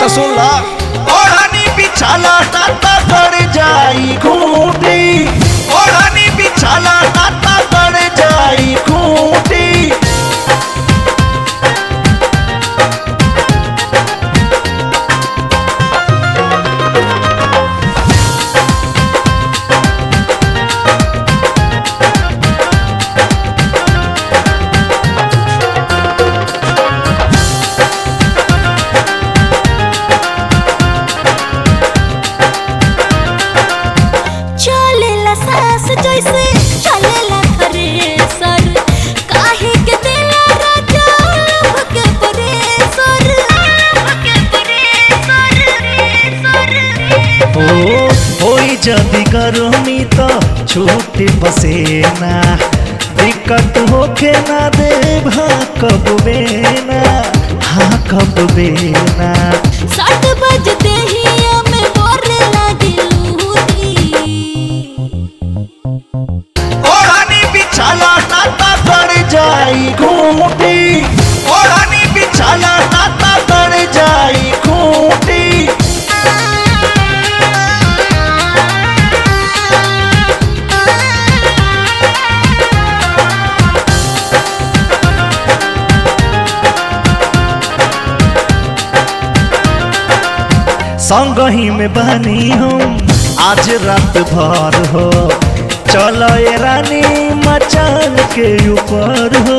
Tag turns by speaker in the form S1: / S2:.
S1: तो सुन ला
S2: ओढ़नी बिछाला नाता गड़ जाई खूंटी ओढ़नी बिछाला नाता गड़ जाई खूंटी
S3: चलेला सास जैसे चलेला थ्रेसर काहे के देला राजा लभ के परेसर लभ के परेसर
S2: ओ होई जदी गर्मी तो छूट पसेना दिक्कत होखे ना देव हाँ कब बेना हाँ कब बेना
S3: सात बज देहिया में बोरे लागी लूटी
S2: ओढ़नी बिछाला नाता गड़ जाई खूंटी ओढ़नी बिछाला नाता गड़ जाई खूंटी संगही में बनी हम आज रात भर हो चलो ये रानी मचान के ऊपर हो